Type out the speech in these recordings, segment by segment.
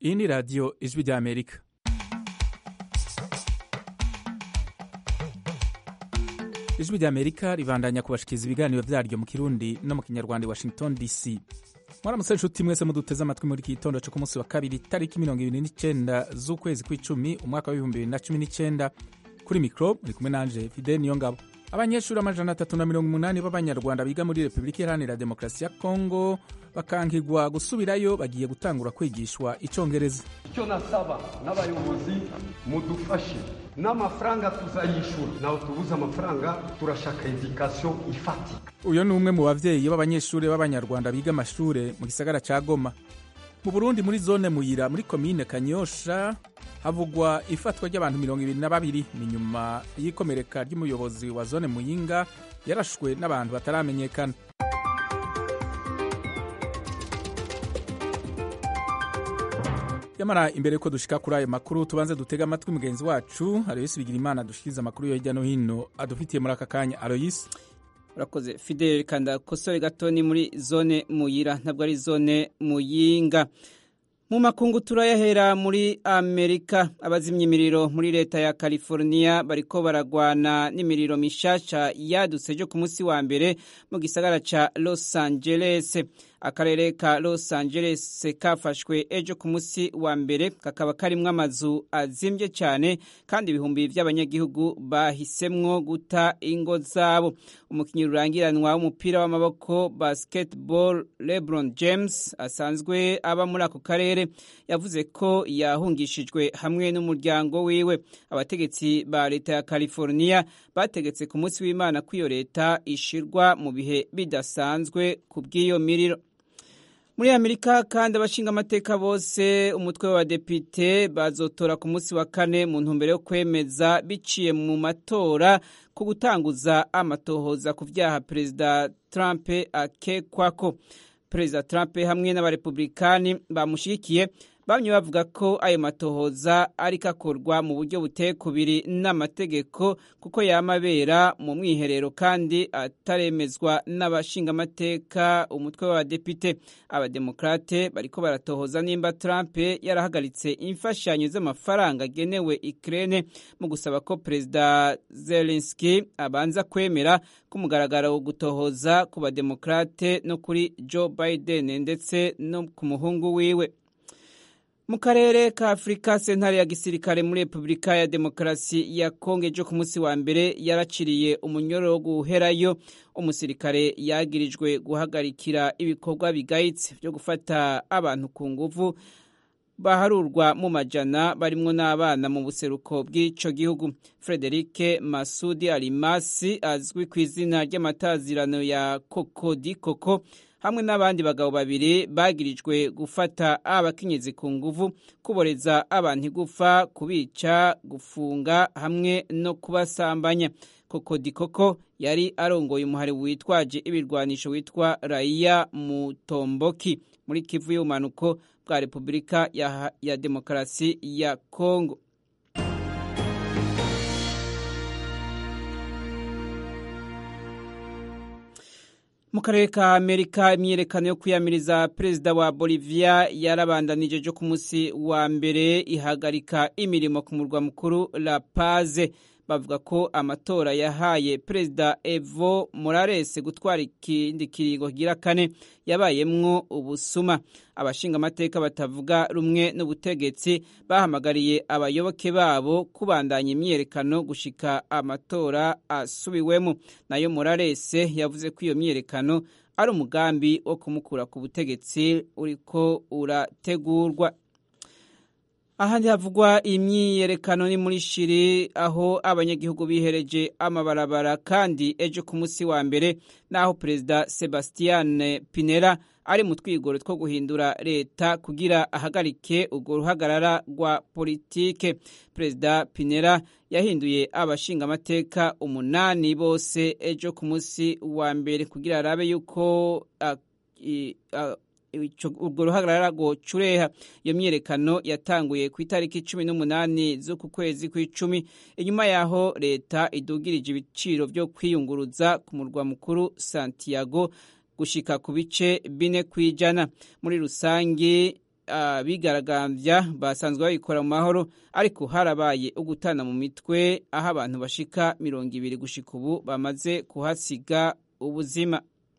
Iyi ni radiyo ijwi ry'Amerika. ijwi ry'Amerika ribandanya kubashikiriza ibiganiro vyaryo mu Kirundi no mu Kinyarwanda i Washington DC. mwaramutse inshuti mwese muduteze amatwi muri iki gitondo co ku munsi wa kabiri tariki mirongo ibiri n'icenda z'ukwezi kw'icumi umwaka w'ibihumbi bibiri na cumi n'icenda kuri mikro muri kumwe nanje Fidel Niyongabo. abanyeshuri amajana atatu na mirongo umunani b'abanyarwanda biga muri repubulika iharanira demokarasi ya kongo bakankigwa gusubirayo bagiye gutangura kwigishwa icongereza icyo nasaba n'abayobozi mudufashe n'amafaranga tuzayishura nawe tubuze amafaranga turashaka edikasiyo ifatika uyu ni umwe mu bavyeyi b'abanyeshuri b'abanyarwanda biga amashure mu gisagara ca goma mu burundi muri zone muyira muri komine kanyosha havugwa ifatwa ry'abantu mirongo ibiri na babiri ni nyuma y'ikomereka ry'umuyobozi wa zone muyinga yarashwe n'abantu bataramenyekana yamara imbere ko dushika kuri ayo makuru tubanze dutega amatwi mugenzi wacu aloyisi bigira imana dushikiriza amakuru yo hirya no hino adufitiye muri aka kanya aloyisi urakoze fidel kanda kosore gato ni muri zone muyira ntabwo ari zone muyinga mu makungu turayahera muri amerika abazimya imiriro muri leta ya california bariko baragwana n'imiriro mishasha yadutse ejo ku munsi wa mbere mu gisagara ca los angeles akarere ka los angeles kafashwe ejo ku munsi wa mbere kakaba karimwo amazu azimvye cyane kandi ibihumbi vy'abanyagihugu bahisemwo guta ingo zabo umukinyi rurangiranwa w'umupira w'amaboko basketball lebron james asanzwe aba muri ako karere yavuze ko yahungishijwe hamwe n'umuryango wiwe abategetsi ba leta ya california bategetse ku munsi w'imana ko iyo leta ishirwa mu bihe bidasanzwe ku bw'iyo miriro muri amerika kandi abashinga amateka bose umutwe w'abadepite bazotora ku munsi wa kane mu ntumbero yo kwemeza biciye mu matora ku gutanguza amatohoza ku vyaha perezida trump akekwako perezida trump hamwe n'abarepublikani bamushigikiye bamwe bavuga ko ayo matohoza ariko akorwa mu buryo buteye kubiri n'amategeko kuko yama abera mu mwiherero kandi ataremezwa n'abashingamateka umutwe w'abadepite abademokrate bariko baratohoza nimba trump yarahagaritse imfashanyo z'amafaranga agenewe ikirere mu gusaba ko perezida zelenski abanza kwemera ko umugaragaro wo gutohoza ku bademokrate no kuri joe biden ndetse no ku muhungu wiwe mu karere ka afurika sentare ya gisirikare muri repubulika ya demokarasi ya kongo ejo ku munsi wa mbere yaraciriye umunyoro wo guherayo umusirikare yagirijwe guhagarikira ibikorwa bigayitse byo gufata abantu ku nguvu baharurwa mu majana barimwo n'abana mu buseruko bw'ico gihugu frederike masudi alimasi azwi ku izina ry'amatazirano ya kokodi koko hamwe n'abandi bagabo babiri bagirijwe gufata abakenyezi ku nguvu kuboreza abantu igufa kubica gufunga hamwe no kubasambanya kokodi koko yari arongoye umuhari witwaje ibirwanisho witwa raiya mutomboki muri kivu y'ubumanuko bwa repubulika ya, ya demokarasi ya kongo mu karere ka amerika imyiyerekano yo kwiyamiriza perezida wa bolivia yarabandanije ejo ku munsi wa mbere ihagarika imirimo ku murwa mukuru la paze bavuga ko amatora yahaye perezida evo morales gutwara ikindi kiringo kigira kane yabayemwo ubusuma abashinga amateka batavuga rumwe n'ubutegetsi bahamagariye abayoboke babo kubandanya imyiyerekano gushika amatora asubiwemo nayo morales yavuze ko iyo myiyerekano ari umugambi wo kumukura ku butegetsi uriko urategurwa ahandi havugwa imyiyerekano ni muri shiri aho abanyagihugu bihereje amabarabara kandi ejo ku munsi wa mbere naho perezida sebastian pinera ari mu twigoro two guhindura leta kugira ahagarike urwo ruhagarara rwa politike perezida pinera yahinduye abashingamateka umunani bose ejo ku munsi wa mbere kugira arabe yuko uh, uh, urwo ruhagarara rwo cureha iyo myiyerekano yatanguye ku itariki cumi n'umunani z'uku kwezi kw'icumi inyuma yaho leta idugirije ibiciro byo kwiyunguruza ku murwa mukuru santiago gushika ku bice bine ku ijana muri rusange abigaragambya basanzwe babikora mu mahoro ariko harabaye ugutana mu mitwe aho abantu bashika mirongo ibiri gushika ubu bamaze kuhasiga ubuzima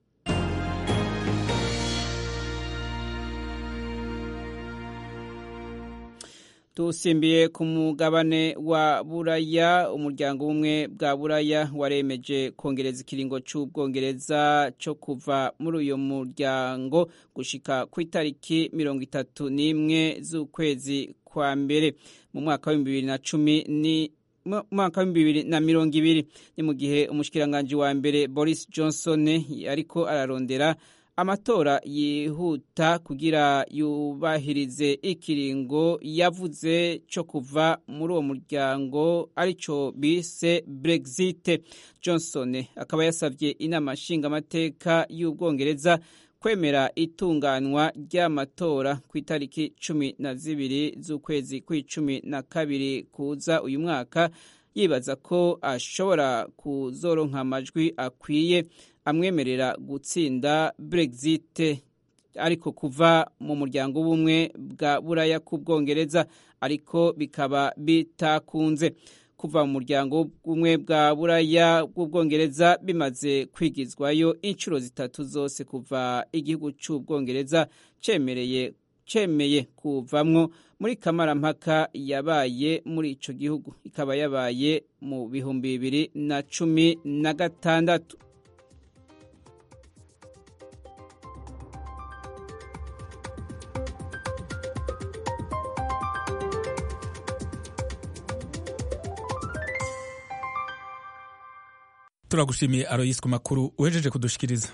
dusimbiye ku mugabane wa buraya umuryango w'ubumwe bwa buraya waremeje kongereza ikiringo cy'ubwongereza cyo kuva muri uyu muryango gushika ku itariki mirongo itatu n'imwe z'ukwezi kwa mbere mu mwaka w'ibihumbi bibiri na cumi ni mwaka w'ibihumbi bibiri na mirongo ibiri ni mu gihe umushikiranganji wa mbere boris johnson ariko ararondera amatora yihuta kugira yubahirize ikiringo yavuze cyo kuva muri uwo muryango aricyo bise brexit johnson akaba yasabye inama nshingamateka y'ubwongereza kwemera itunganwa ry'amatora ku itariki cumi na zibiri z'ukwezi kw'icumi na kabiri kuza uyu mwaka yibaza ko ashobora kuzoronka amajwi akwiye amwemerera gutsinda brexit ariko kuva mu muryango w'ubumwe bwa buraya ku bwongereza ariko bikaba bitakunze kuva mu muryango w'ubumwe bwa buraya bw'ubwongereza bimaze kwigizwayo inshuro zitatu zose kuva igihugu cy'ubwongereza cyemereye cemeye kuvamwo muri kamarampaka yabaye muri ico gihugu ikaba yabaye mu bihumbi bibiri na cumi na gatandatu turagushimiye aroyisi ku makuru uhejeje kudushikiriza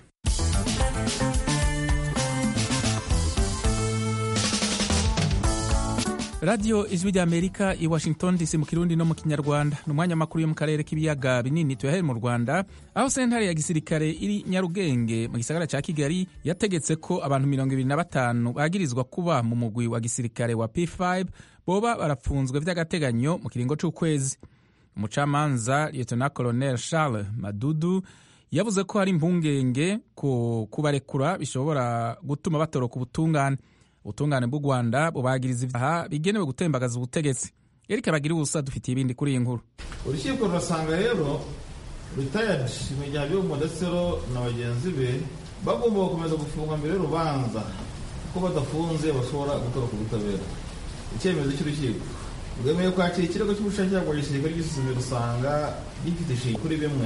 radiyo ijwi ry'amerika i washington dc mu kirundi no mu kinyarwanda ni umwanya makuru yo mu karere k'ibiyaga binini tuyahere mu rwanda aho sentare ya gisirikare iri nyarugenge mu gisagara cya kigali yategetse ko abantu mirongo ibiri na batanu bagirizwa kuba mu mugwi wa gisirikare wa p5 boba barapfunzwe vy'agateganyo mu kiringo c'ukwezi umucamanza lieutenant colonel charles madudu yavuze ko hari impungenge ko kubarekura bishobora gutuma batoroka ubutungane ubutungane bw'u rwanda bubagiriza ibyaha bigenewe gutembagaza ubutegetsi erike bagira ubusa dufitiye ibindi kuri iyi nkuru urukiko rurasanga rero retired imijyana yo modesero na bagenzi be bagomba gukomeza gufungwa mbere y'urubanza kuko badafunze bashobora gutoroka ubutabera icyemezo cy'urukiko rwemeye kwakira ikirego cy'ubushakashatsi bwa gisirikare gisuzumye rusanga gifite ishinga kuri bimwe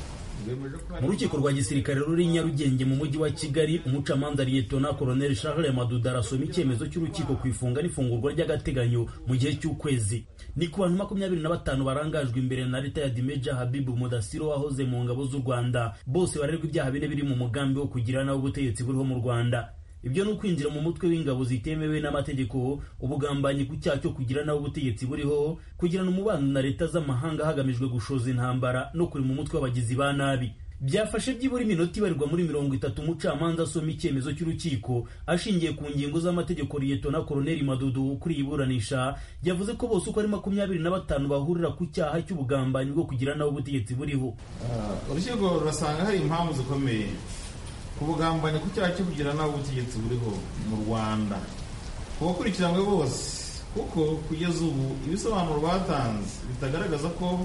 mu rukiko rwa gisirikare ruri nyarugenge mu mujyi wa kigali umucamanza liyetona koroneli charles maduda arasoma icyemezo cy'urukiko ku ifunga n'ifungurwa ry'agateganyo mu gihe cy'ukwezi ni ku bantu makumyabiri na batanu barangajwe imbere na leta ya dimeja habibu mudasiro wahoze mu ngabo z'u rwanda bose barerwa ibyaha bine biri mu mugambi wo kugira nawe ubutegetsi buriho mu rwanda ibyo ni ukwinjira mu mutwe w'ingabo zitemewe n'amategeko ubugambanyi ku cyaha cyo kugira nawe ubutegetsi buriho kugirana umubano na leta z'amahanga hagamijwe gushoza intambara no kuri mu mutwe w'abagizi ba nabi byafashe byibura iminota ibarirwa muri mirongo itatu umucamanza asoma icyemezo cy'urukiko ashingiye ku ngingo z'amategeko liyetona koroneli madudu kuri iburanisha yavuze ko bose uko ari makumyabiri na batanu bahurira ku cyaha cy'ubugambanyi bwo kugira nawe ubutegetsi buriho urukiko rurasanga hari impamvu zikomeye ku bugambanyi ku cyaha cyo kugira nawe ubutegetsi buriho mu rwanda ku bakurikiranywe bose kuko kugeza ubu ibisobanuro batanze bitagaragaza ko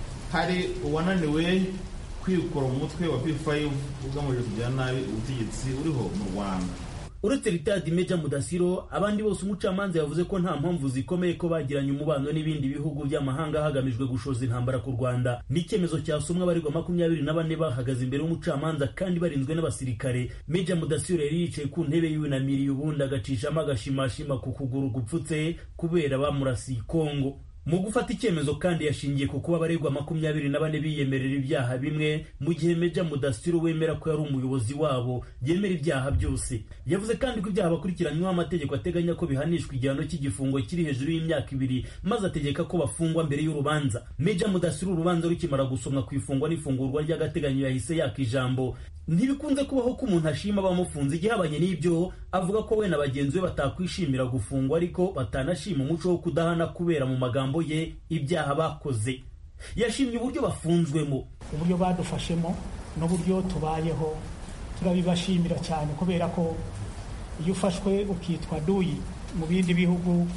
hari uwananiwe kwikura mu mutwe wa p5 ugamije kugira nabi ubutegetsi buriho mu rwanda uretse ritadi meja mudasiro abandi bose umucamanza yavuze ko nta mpamvu zikomeye ko bagiranye umubano n'ibindi bihugu by'amahanga hagamijwe gushoza intambara ku rwanda n'icyemezo cyasomwe abarirwa makumyabiri na bane bahagaze imbere y'umucamanza kandi barinzwe n'abasirikare meja mudasiro yari yicaye ku ntebe yunamiriye ubundi agacishamo agashimashima ku kuguru gupfutse kubera bamurasiye kongo mu gufata icyemezo kandi yashingiye ku kuba abaregwa makumyabiri na bane biyemerera ibyaha bimwe mu gihe meja mudasiro wemera ko yari umuyobozi wabo yemera ibyaha byose yavuze kandi ko ibyaha bakurikiranyweho amategeko ateganya ko bihanishwa igihano cy'igifungo kiri hejuru y'imyaka ibiri maze ategeka ko bafungwa mbere y'urubanza meja mudasiro urubanza rukimara gusomwa ku ifungwa n'ifungurwa ry'agateganyo yahise yaka ijambo ntibikunze kubaho ko umuntu ashima abamufunze igihabanye n'ibyo avuga ko we na bagenzi be batakwishimira gufungwa ariko batanashima umuco wo kudahana kubera mu magambo ye ibyaha bakoze yashimye uburyo bafunzwemo uburyo badufashemo n'uburyo tubayeho turabibashimira cyane kubera ko iyo ufashwe ukitwa duyi mu bindi bihugu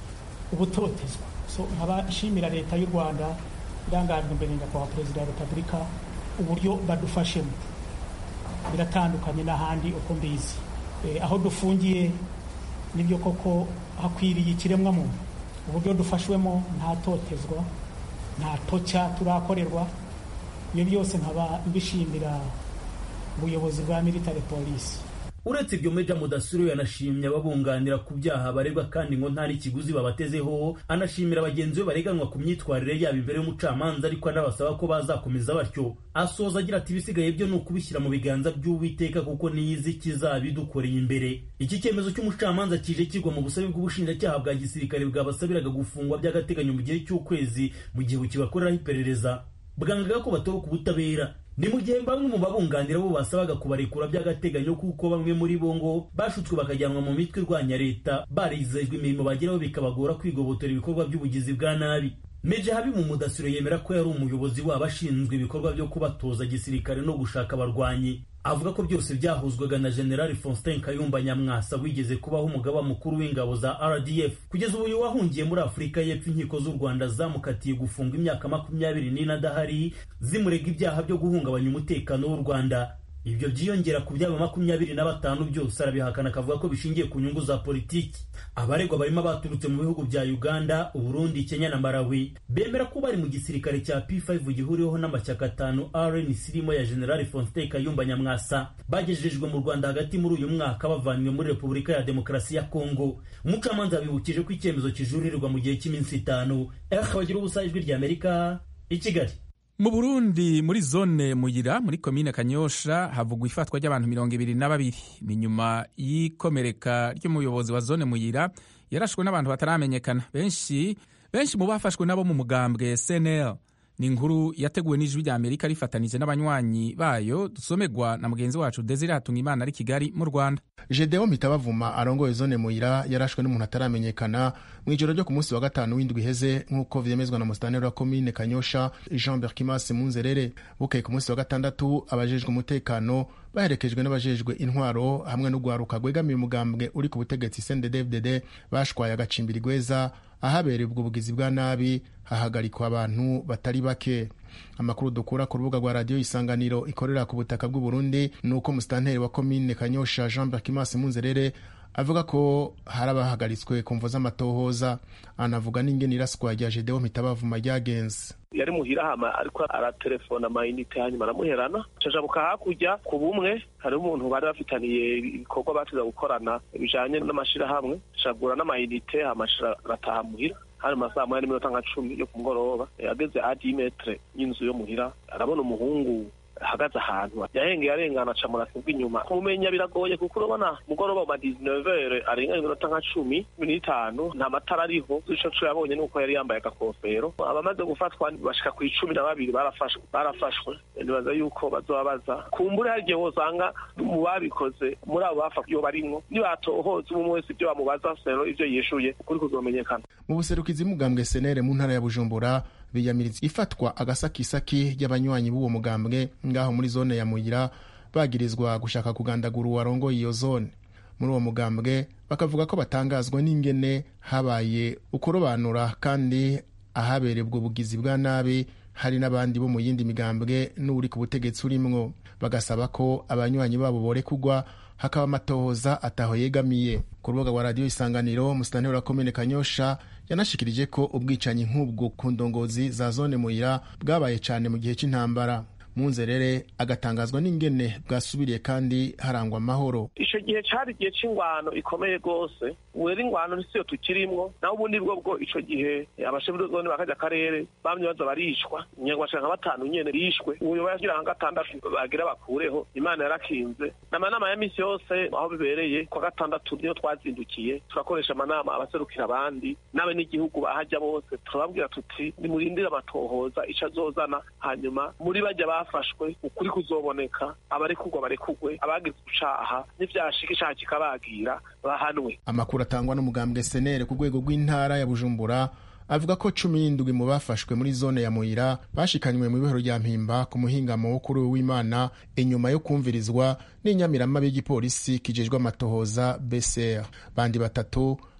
ubutotezwa so nkaba nshimira leta y'u rwanda irangajwe imbere nyakubahwa perezida wa repubulika uburyo badufashemo biratandukanye n'ahandi uko mbizi aho dufungiye nibyo koko hakwiriye ikiremwamuntu uburyo dufashwemo nta totezwa nta toca turakorerwa ibyo byose nkaba mbishimira ubuyobozi bwa military polisi uretse ibyo meja mudasiro yanashimye ababunganira ku byaha baregwa kandi ngo nta n'ikiguzi babatezeho anashimira bagenzi be bareganwa ku myitwarire yabo imbere y'umucamanza ariko anabasaba ko bazakomeza batyo asoza agira ati ibisigaye byo ni ukubishyira mu biganza by'uwiteka kuko niyizi kizabidukoreye imbere iki cyemezo cy'umucamanza kije kigwa mu busabe bw'ubushinjacyaha bwa gisirikare bwabasabiraga gufungwa by'agateganyo mu gihe cy'ukwezi mu gihe bukibakoreraho iperereza bwangaga ko batoroka ubutabera ni mu gihe bamwe mu babunganira bo basabaga kubarekura by'agateganyo kuko bamwe muri bo ngo bashutswe bakajyanwa mu mitwe irwanya leta barizejwe imirimo bageraho bikabagora kwigobotora ibikorwa by'ubugizi bwa nabi meje habi mu mudasiro yemera ko yari umuyobozi wabo ashinzwe ibikorwa byo kubatoza gisirikare no gushaka abarwanyi avuga ko byose byahuzwaga na generali faustin kayumba nyamwasa wigeze kubaho umugaba mukuru w'ingabo za rdf kugeza ubu uyu wahungiye muri afurika y'epfo inkiko z'u rwanda zamukatiye gufunga imyaka makumyabiri n'ine adahari zimurega ibyaha byo guhungabanya umutekano w'u rwanda ibyo byiyongera ku byaba makumyabiri na batanu byose arabihakana akavuga ko bishingiye ku nyungu za politiki abaregwa barimo abaturutse mu bihugu bya uganda uburundi kenya na malawi bemera ko bari mu gisirikare cya p5 gihuriweho n'amashyaka atanu rnc irimo ya generali faustin kayumba nyamwasa bagejejwe mu rwanda hagati muri uyu mwaka bavanywe muri repubulika ya demokarasi ya kongo umucamanza yabibukije ko icyemezo kijurirwa mu gihe cy'iminsi itanu bagira ubusa ijwi rya amerika i kigali mu burundi muri zone muyira muri komine kanyosha havugwa ifatwa ry'abantu mirongo ibiri na babiri ni nyuma y'ikomereka ry'umuyobozi wa zone muyira yarashwe n'abantu bataramenyekana benshi benshi mu bafashwe nabo mu mugambwe cnl ni inkuru yateguwe n'ijwi rya amerika rifatanije n'abanywanyi bayo dusomegwa na mugenzi wacu desire hatungimana ari kigali mu rwanda Gedeon Mitabavuma arongoye zone muyira yarashwe n'umuntu ataramenyekana mu ijoro ryo ku munsi wa gatanu w'indwi iheze nk'uko vyemezwa na musitanteri wa komine Kanyosha Jean Berkimas Munzerere bukeye ku munsi wa gatandatu abajejwe umutekano baherekejwe n'abajejwe intwaro hamwe n'ugwaruka gwegamiye umugambwe uri ku butegetsi CNDD-FDD bashwaye agacimbiri gweza ahabereye ubwo bugizi bwa nabi hahagarikwa abantu batari bake amakuru dukura ku rubuga rwa radiyo isanganiro ikorera ku butaka bw'u Burundi ni uko musitanteri wa komine Kanyosha Jean Berkimas Munzerere avuga ko hari abahagaritswe ku mvo z'amatohoza anavuga n'ingene iraswa rya Gedeon Mitabavuma ryagenze yari muhira hama ariko aratelefona amayinite hanyuma aramuherana cajabuka hakurya ku bumwe hari umuntu bari bafitaniye ibikorwa batiza gukorana bijanye n'amashirahamwe cagura n'amayinite hama arataha muhira hari masaha moya n'iminota nka cumi yo ku mugoroba ageze adi metre y'inzu yo muhira arabona umuhungu ahagaze ahantu yahengeye arengana aca murasi bw'inyuma kumumenya biragoye kuko urabona mugoroba ma 19 arenga iminota nka cumi n'itanu nta matara ariho ico co yabonye nuko yari yambaye agakofero abamaze gufatwa bashika ku icumi na babiri barafashwe barafashwe nibaza yuko bazobabaza kumbure hari igihe wosanga mu babikoze muri abo bafa iyo barimwo nibatohoza umwe wese ibyo bamubaza sero ivyo yishuye ukuri kuzomenyekana mu buserukizi mugambwe senere mu ntara ya bujumbura biyamiriza ifatwa agasakisaki ry'abanywanyi b'uwo mugambwe ngaho muri zone ya muyira bagirizwa gushaka kugandagura uwarongoye iyo zone muri uwo mugambwe bakavuga ko batangazwa n'ingene habaye ukurobanura kandi ahabereye ubwo bugizi bwa nabi hari n'abandi bo mu yindi migambwe n'uri ku butegetsi urimwo bagasaba ko abanywanyi babo borekugwa hakaba amatohoza ataho yegamiye ku rubuga rwa radiyo isanganiro musitanteri wa komine kanyosha yanashikirije ko ubwicanyi nk'ubwo ku ndongozi za zone muyira bwabaye cyane mu gihe cy'intambara munzerere agatangazwa n'ingene bwasubiriye kandi harangwa amahoro ico gihe cari igihe c'ingwano ikomeye rwose wera ingwano ntisiyo tukirimwo naho ubundi bwo bwo ico gihe abashebuzone bakaja akarere bamye baza barishwa nyangwashika nka batanu nyene bishwe uyo bagira nka gatandatu bagira bakureho imana yarakinze n'amanama ya misi yose aho bibereye kwa gatandatu niyo twazindukiye turakoresha amanama abaserukira abandi n'abe n'igihugu bahaja bose turababwira tuti nimurindire amatohoza ico azozana hanyuma muri bajya bafashwe ukuri kuzoboneka abarekugwa barekugwe abagize icaha n'ivyashika icaha kikabagira bahanwe amakuru atangwa n'umugambwe senere ku rwego rw'intara ya bujumbura avuga ko cumi n'indwi mu bafashwe muri zone ya muyira bashikanywe mu bihoro rya mpimba ku muhingamo wo kuri w'imana inyuma yo kumvirizwa n'inyamirama y'igipolisi kijejwe amatohoza bcr bandi batatu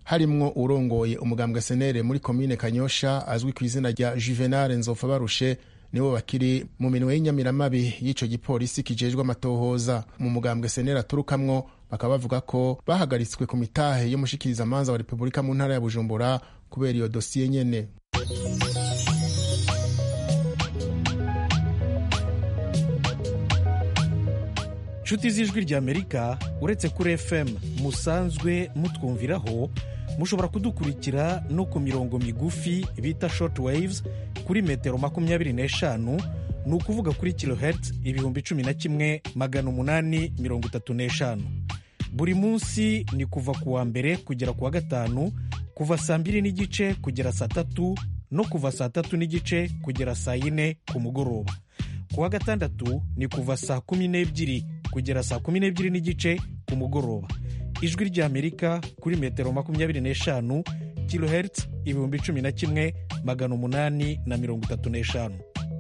harimwo urongoye umugambwe senere muri komine kanyosha azwi ku izina rya juvenal nzofa barushe nibo bakiri mu minwe y'inyamiramabi y'ico gipolisi kijejwe amatohoza mu mugambwe senere aturukamwo bakaba bavuga ko bahagaritswe ku mitahe y'umushikirizamanza wa repubulika mu ntara ya bujumbura kubera iyo dosiye nyene nshuti z'ijwi ry'amerika uretse kuri fm musanzwe mutwumviraho mushobora kudukurikira no ku mirongo migufi bita short waves kuri metero makumyabiri n'eshanu ni ukuvuga kuri kilohertz ibihumbi cumi na kimwe magana umunani mirongo itatu n'eshanu buri munsi ni kuva ku wa mbere kugera ku wa gatanu kuva saa mbiri n'igice kugera saa tatu no kuva saa tatu n'igice kugera saa yine ku mugoroba ku wa gatandatu ni kuva saa kumi n'ebyiri kugera saa kumi n'ebyiri n'igice ku mugoroba ijwi ry'amerika kuri metero makumyabiri n'eshanu kilohertz ibihumbi cumi na kimwe magana umunani na mirongo itatu n'eshanu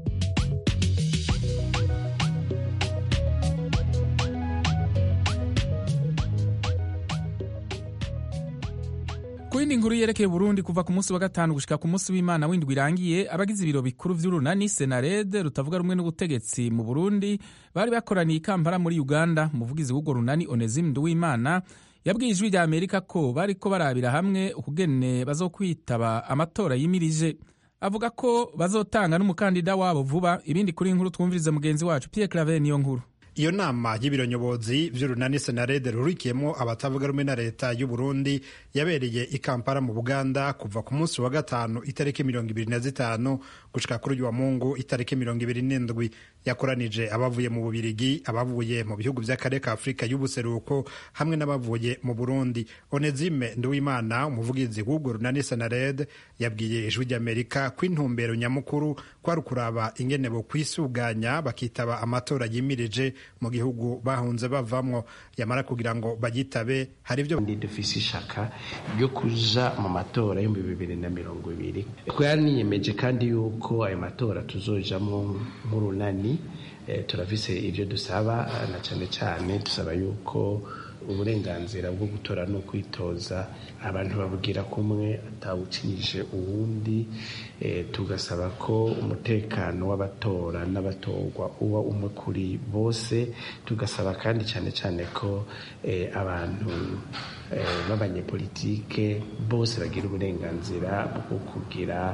ku yindi nkuru yerekeye burundi kuva ku munsi wa gatanu gushika ku munsi w'imana w'indwi irangiye abagize ibiro bikuru vy'urunani senarede rutavuga rumwe n'ubutegetsi mu burundi bari bakoraniye i kampala muri uganda umuvugizi w'urwo runani onesime nduwimana yabwiye ijwi rya amerika ko bariko barabira hamwe ukugene bazokwitaba amatora yimirije avuga ko bazotanga n'umukandida wabo vuba ibindi kuri inkuru twumvirize mugenzi wacu pierre clave niyo nkuru iyo nama y'ibiro nyobozi vy'urunani senarede rurikiyemo abatavuga rumwe na leta y'u Burundi yabereye i Kampala mu Buganda kuva ku munsi wa gatanu itariki mirongo ibiri na zitanu gushika kuri uyu wa Mungu itariki mirongo ibiri n'indwi yakoranije abavuye mu Bubirigi abavuye mu bihugu vy'akarere ka Afurika y'ubuseruko hamwe n'abavuye mu Burundi Onezime Nduwimana umuvugizi w'urwo runani senarede yabwiye ijwi ry'Amerika ko intumbero nyamukuru kwari ukuraba ingene bo kwisuganya bakitaba amatora yimirije mu gihugu bahunze bavamwo yamara kugira ngo bagitabe hari ibyo ndi dufise ishaka ryo kuja mu matora y'ibihumbi bibiri na mirongo ibiri twaniyemeje kandi yuko ayo matora tuzojamwo nk'urunani eh, turafise ivyo dusaba na cane cane dusaba yuko uburenganzira bwo gutora no kwitoza abantu babugira kumwe atawucinyije uwundi e, tugasaba ko umutekano w'abatora n'abatorwa uba umwe kuri bose tugasaba kandi cyane cyane ko e, abantu e, b'abanyepolitike bose bagira uburenganzira bwo kugira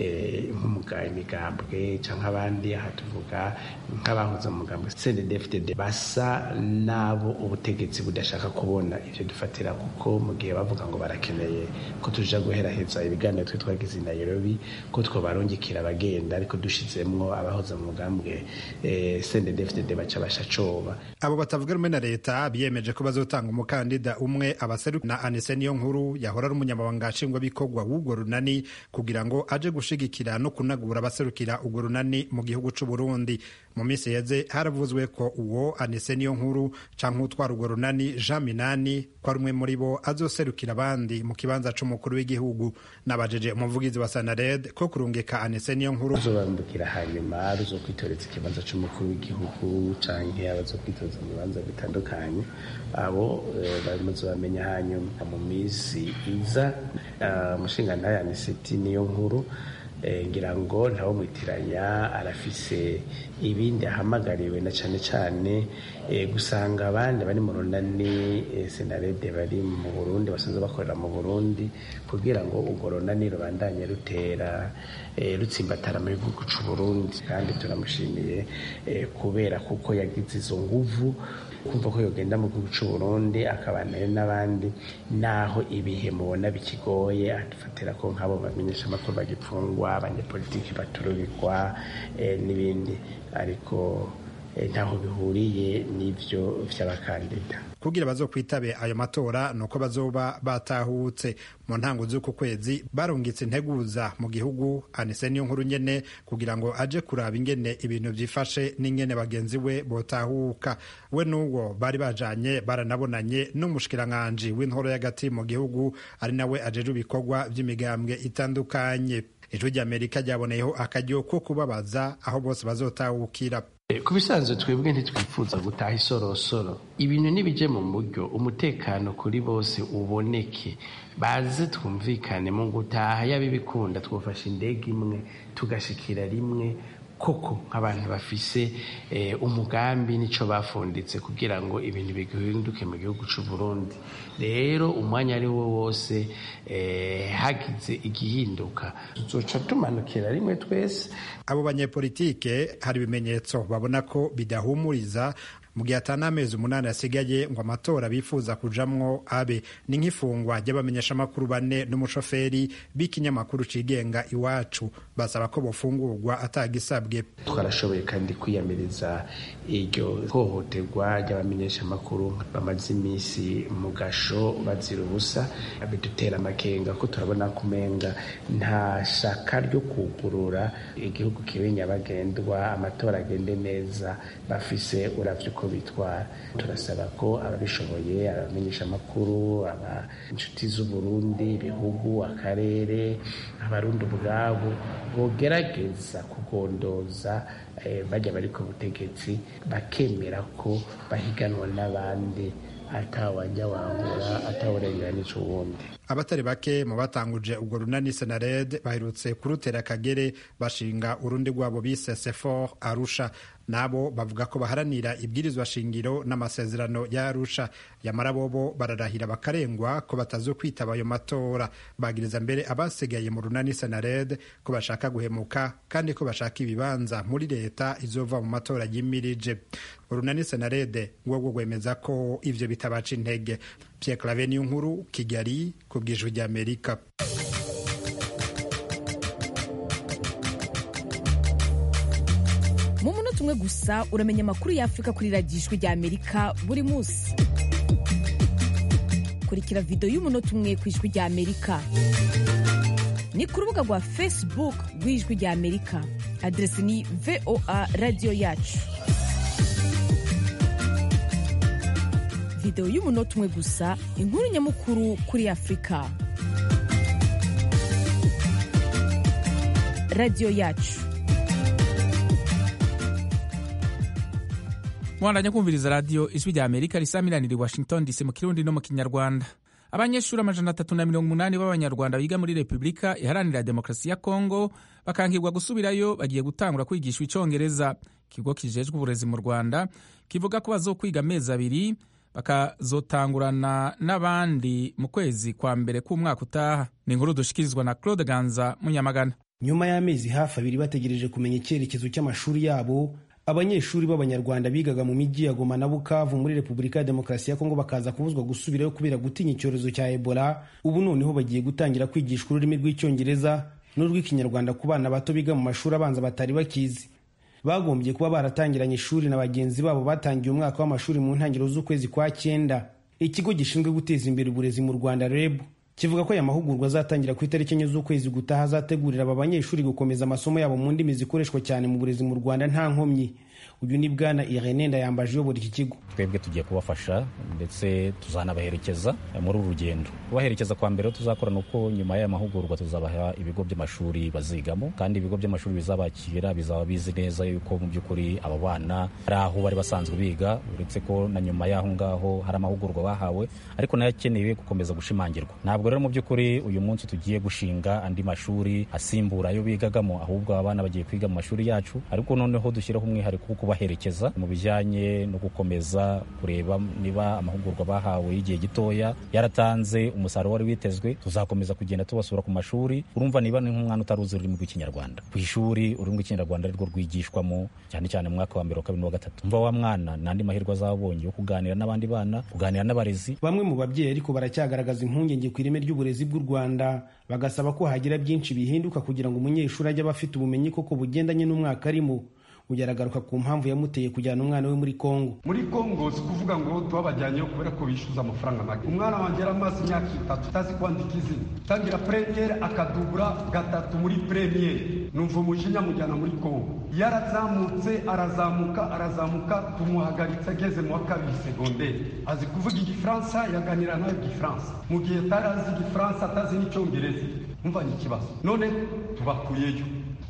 nk'umuga imigambwe cyangwa abandi aha tuvuga nk'abahoze mu mugambwe CNDD-FDD basa n'abo ubutegetsi budashaka kubona ivyo dufatira kuko mu gihe bavuga ngo barakeneye ko tuja guheraheza ibiganiro twe twagize i Nairobi ko twobarungikira abagenda ariko dushizemwo abahoze mu mugambwe eh, CNDD-FDD baca basha coba abo batavuga rumwe na leta biyemeje ko bazotanga umukandida umwe abaseruka na Anise niyo nkuru yahora ari umunyamabanga nshingwabikorwa w'urwo runani kugira ngo aje gushigikira no kunagura abaserukira urwo runani mu gihugu c'u Burundi mu minsi yeze haravuzwe ko uwo Anise niyo nkuru canke utwara urwo runani Jean Minani ko ari umwe muri bo azoserukira abandi mu kibanza c'umukuru w'igihugu nabajeje umuvugizi wa Sanared ko kurungika Anise niyo nkuru azobambukira hanyuma ruzokwitoreza ikibanza c'umukuru w'igihugu canke abazokwitoza mu bibanza bitandukanye abo bamuzobamenya hanyuma mu minsi iza umushingantahe Aniseti niyo nkuru ngira ngo ntawo mwitiranya arafise ibindi ahamagariwe na cyane cyane gusanga abandi bari mu runani senarede bari mu burundi basanzwe bakorera mu burundi kugira ngo urwo runani rubandanye rutera rutsimbatara mu gihugu cy'u burundi kandi turamushimiye kubera kuko yagize izo nguvu kumva ko yogenda mu gihugu cy'u Burundi akabanayo n'abandi naho ibihe mubona bikigoye adufatira ko nk'abo bamenyesha amakuru bagipfungwa abanyepolitiki batururikwa n'ibindi ariko ntaho bihuriye n'ibyo by'abakandida kugira bazokwitabe ayo matora nuko bazoba batahutse mu ntango z'uku kwezi barungitse integuza mu gihugu anise niyo nkuru nyene kugira ngo aje kuraba ingene ibintu vyifashe n'ingene bagenzi we botahuka we n'uwo bari bajanye baranabonanye n'umushikiranganji w'intoro y'agati mu gihugu ari nawe ajeje ibikorwa vy'imigambwe itandukanye ijwi ry'amerika ryaboneyeho akaryo ko kubabaza aho bose bazotahukira ku bisanzwe twebwe ntitwifuza gutaha isorosoro ibintu ntibijye mu buryo umutekano kuri bose uboneke baze twumvikane mu gutaha yaba ibikunda twafashe indege imwe tugashikira rimwe koko nk'abantu bafise umugambi n'icyo bafunditse kugira ngo ibintu bihinduke mu gihugu cy'u Burundi rero umwanya ari wo wose hagize igihinduka tuzoca tumanukira rimwe twese abo banyepolitike hari ibimenyetso babona ko bidahumuriza mu gihe atari amezi umunani asigaye ngo amatora bifuza kujamwo abe ni nk'ifungwa ry'abamenyeshamakuru bane n'umushoferi b'ikinyamakuru cigenga iwacu basaba ko bofungurwa atagisabwe twarashoboye kandi kwiyamiriza iryo hohoterwa ry'abamenyeshamakuru bamaze iminsi mu gasho bazira ubusa bidutera amakenga ko turabona kumenga nta shaka ryo kugurura igihugu kibe nyabagendwa amatora agende neza bafise uravye uko bitwara turasaba ko ababishoboye abamenyesha amakuru aba inshuti z'uburundi ibihugu akarere abarundi ubwabo bogerageza kugondoza bajya bari ku butegetsi bakemera ko bahiganwa n'abandi atawajya wangura atawurenganije uwundi abatari bake mu batanguje ubwo runani senared baherutse kurutera akagere bashinga urundi rwabo bise sefor arusha nabo bavuga ko baharanira ibwirizwa shingiro n'amasezerano ya arusha yamara bobo bararahira bakarengwa ko batazo kwitaba ayo matora bagiriza mbere abasigaye mu runani senared ko bashaka guhemuka kandi ko bashaka ibibanza muri leta izova mu matora yimirije urunani senarede rwo rwemeza ko ivyo bitabaca intege Pierre Claver nkuru Kigali ku bw'ijwi ry'Amerika mu munota umwe gusa uramenya amakuru y'afurika kuri radiyo ijwi ry'amerika buri munsi kurikira videwo y'umunota umwe ku ijwi ry'amerika ni ku rubuga rwa facebook rw'ijwi ry'amerika aderesi ni voa radiyo yacu videwo y'umunota umwe gusa inkuru nyamukuru kuri afurika radiyo yacu mwandanya kumviriza radiyo ijwi rya amerika risamiranira i washington dc mu kirundi no mu kinyarwanda abanyeshuri amajana atatu na mirongo umunani b'abanyarwanda biga muri repubulika iharanira demokarasi ya kongo bakankirwa gusubirayo bagiye gutangura kwigishwa icyongereza ikigo kijejwe uburezi mu rwanda kivuga ko bazokwiga amezi abiri bakazotangurana n'abandi mu kwezi kwa mbere k'umwaka utaha ni inkuru dushikirizwa na claude ganza munyamagana nyuma y'amezi hafi abiri bategereje kumenya icyerekezo cy'amashuri yabo abanyeshuri b'abanyarwanda bigaga mu mijyi ya goma na bukavu muri repubulika ya demokarasi ya kongo bakaza kubuzwa gusubirayo kubera gutinya icyorezo cya ebola ubu noneho bagiye gutangira kwigishwa ururimi rw'icyongereza n'urw'ikinyarwanda ku bana bato biga mu mashuri abanza batari bakizi bagombye kuba baratangiranye ishuri na bagenzi babo batangiye umwaka w'amashuri mu ntangiriro z'ukwezi kwa cyenda ikigo gishinzwe guteza imbere uburezi mu rwanda reb kivuga ko aya mahugurwa azatangira ku itariki enye z'ukwezi gutaha azategurira aba banyeshuri gukomeza amasomo yabo mu ndimi zikoreshwa cyane mu burezi mu rwanda nta nkomyi uyu ni bwana irene ndayambaje uyobora iki kigo twebwe tugiye kubafasha ndetse tuzanabaherekeza muri uru rugendo kubaherekeza kwa mbere tuzakorana uko nyuma y'aya mahugurwa tuzabaha ibigo by'amashuri bazigamo kandi ibigo by'amashuri bizabakira bizaba bizi neza yuko mu by'ukuri aba bana hari aho bari basanzwe biga uretse ko na nyuma y'aho ngaho hari amahugurwa bahawe ariko nayo akeneye gukomeza gushimangirwa ntabwo rero mu by'ukuri uyu munsi tugiye gushinga andi mashuri asimbura ayo bigagamo ahubwo abana bagiye kwiga mu mashuri yacu ariko noneho dushyiraho umwihariko wo kubaherekeza mu bijyanye no gukomeza kureba niba amahugurwa bahawe y'igihe gitoya yaratanze umusaruro wari witezwe tuzakomeza kugenda tubasura ku mashuri urumva niba ni nk'umwana utaruzi ururimi rw'ikinyarwanda ku ishuri ururimi rw'ikinyarwanda arirwo rwigishwamo cyane cyane mu mwaka wa mbere wa kabiri n'uwa gatatu umva wa mwana n'andi mahirwe azabonye yo kuganira n'abandi bana kuganira n'abarezi bamwe mu babyeyi ariko baracyagaragaza impungenge ku ireme ry'uburezi bw'u rwanda bagasaba ko hagira byinshi bihinduka kugira ngo umunyeshuri ajye aba afite ubumenyi koko bugendanye n'umwaka arimo uyu aragaruka ku mpamvu yamuteye kujyana umwana we muri kongo muri kongo si kuvuga ngo tubabajyanyeyo kubera ko bishyuza amafaranga make umwana wanjye yari amaze imyaka itatu utazi kwandika izina tangira premiere akadubura gatatu muri premiere numva umujinya amujyana muri kongo yarazamutse arazamuka arazamuka tumuhagaritse ageze mu wa kabiri segonderi azi kuvuga igifaransa yaganira nawe igifaransa mu gihe atari azi igifaransa atazi n'icyongereza umva ni ikibazo none tubakuyeyo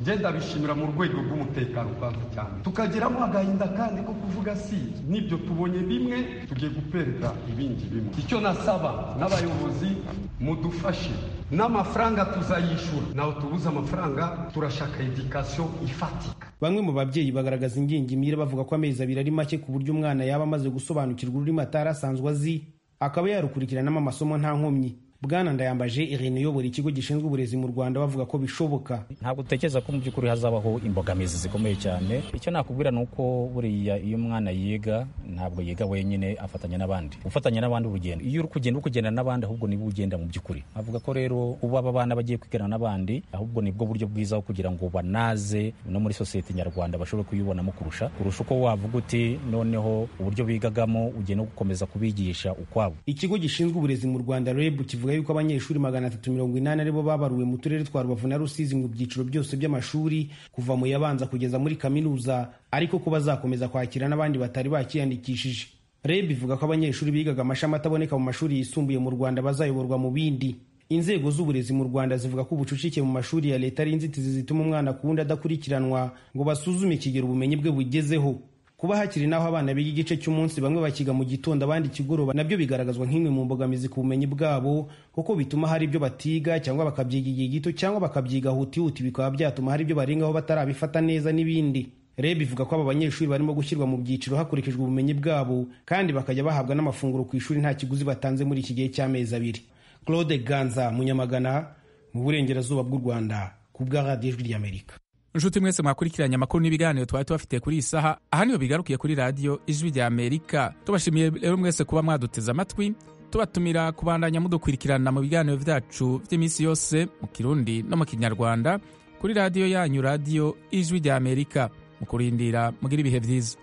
nge ndabishimira mu rwego rw'umutekano kwanza cyane tukagiramo agahinda kandi ko kuvuga si n'ibyo tubonye bimwe tugiye guperera ibindi bimwe icyo nasaba n'abayobozi mudufashe n'amafaranga tuzayishura naho tubuze amafaranga turashaka edikasiyo ifatika bamwe mu babyeyi bagaragaza ingingimira bavuga ko amezi abiri ari make ku buryo umwana yaba amaze gusobanukirwa ururimi atari asanzwe azi akaba yarukurikiranamo amasomo nta nkomyi bwana ndayambaje irene uyobora ikigo gishinzwe uburezi mu rwanda bavuga ko bishoboka ntabwo utekereza ko mu by'ukuri hazabaho imbogamizi zikomeye cyane icyo nakubwira ni uko buriya iyo umwana yiga ntabwo yiga wenyine afatanya n'abandi ufatanya n'abandi urugendo iyo uri kugenda uri kugendana n'abandi ahubwo niba ugenda mu by'ukuri avuga ko rero uba aba bana bagiye kwigana n'abandi ahubwo nibwo buryo bwiza bwo kugira ngo banaze no muri sosiyete nyarwanda bashobore kuyibonamo kurusha kurusha uko wavuga uti noneho uburyo bigagamo ugiye no gukomeza kubigisha ukwabo ikigo gishinzwe uburezi mu rwanda reb kivuga yuko abanyeshuri magana atatu mirongo inani aribo babaruwe mu turere twa rubavu na rusizi mu byiciro byose by'amashuri kuva mu yabanza kugeza muri kaminuza ariko ko bazakomeza kwakira n'abandi batari bakiyandikishije reb ivuga ko abanyeshuri bigaga amashami ataboneka mu mashuri yisumbuye mu rwanda bazayoborwa mu bindi inzego z'uburezi mu rwanda zivuga ko ubucucike mu mashuri ya leta ari inzitizi zituma umwana ku wundi adakurikiranwa ngo basuzume ikigero ubumenyi bwe bugezeho kuba hakiri n'aho abana biga igice cy'umunsi bamwe bakiga mu gitondo abandi ikigoroba nabyo bigaragazwa nk'imwe mu mbogamizi ku bumenyi bwabo kuko bituma hari ibyo batiga cyangwa bakabyiga igihe gito cyangwa bakabyiga hutihuti bikaba byatuma hari ibyo barengaho batarabifata neza n'ibindi reb ivuga ko aba banyeshuri barimo gushyirwa mu byiciro hakurikijwe ubumenyi bwabo kandi bakajya bahabwa n'amafunguro ku ishuri nta kiguzi batanze muri iki gihe cy'amezi abiri claude ganza munyamagana mu burengerazuba bw'u rwanda ku bwa radiyo ijwi ry'amerika inshuti mwese mwakurikiranye amakuru n'ibiganiro twari tubafitiye kuri iyi saha aha niho bigarukiye kuri radiyo ijwi rya amerika tubashimiye rero mwese kuba mwaduteze amatwi tubatumira kubandanya mudukurikirana mu biganiro byacu by'iminsi yose mu kirundi no mu kinyarwanda kuri radiyo yanyu radiyo ijwi rya amerika mu kurindira mugira ibihe byiza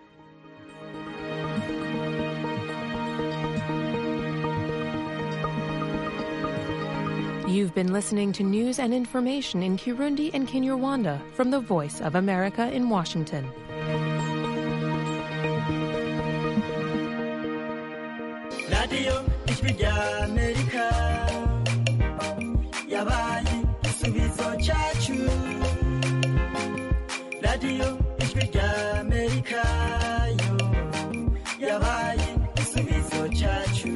You've been listening to news and information in Kirundi and Kinyarwanda from the Voice of America in Washington. radiyo ijwi rya amerika yabaye igisubizo cyacu radiyo ijwi rya amerika yo yabaye igisubizo cyacu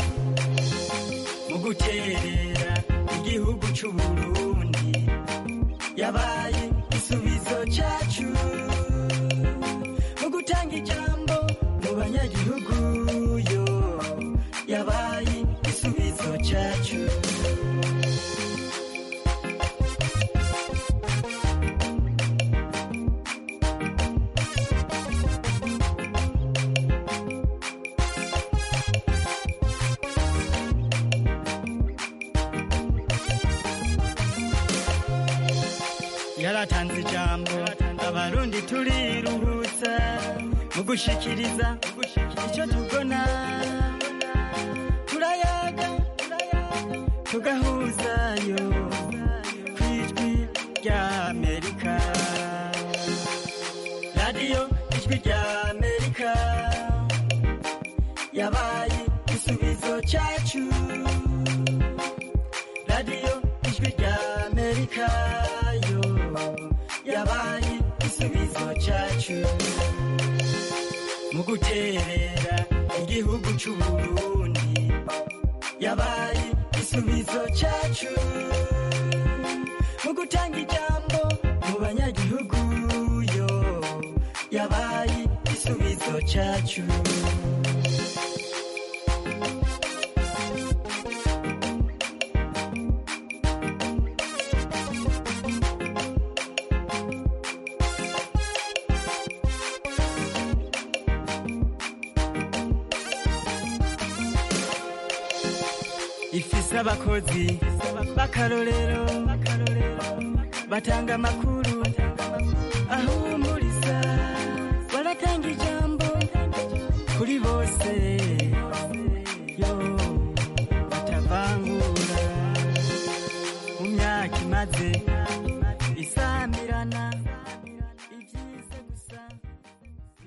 mu guterera igihugu cy'u burundi yabaye igisubizo cyacu mu gutanga ijambo mu banyagihugu yo yabaye igisubizo cyacu yaratanze ijambo abarundi turiruhutsa mu gushikiriza icyo tubona turayaga tugahuzayo ku ijwi rya amerika radiyo ijwi rya amerika yabaye igisubizo cyacu radiyo ijwi rya amerika yo yabaye igisubizo cyacu mu guterera igihugu cy'u burundi yabaye igisubizo cyacu mu gutanga ijambo mu banyagihugu yo yabaye igisubizo cyacu ifise abakozi b'akarorero batanga amakuru ahumuriza baratanga ijambo kuri bose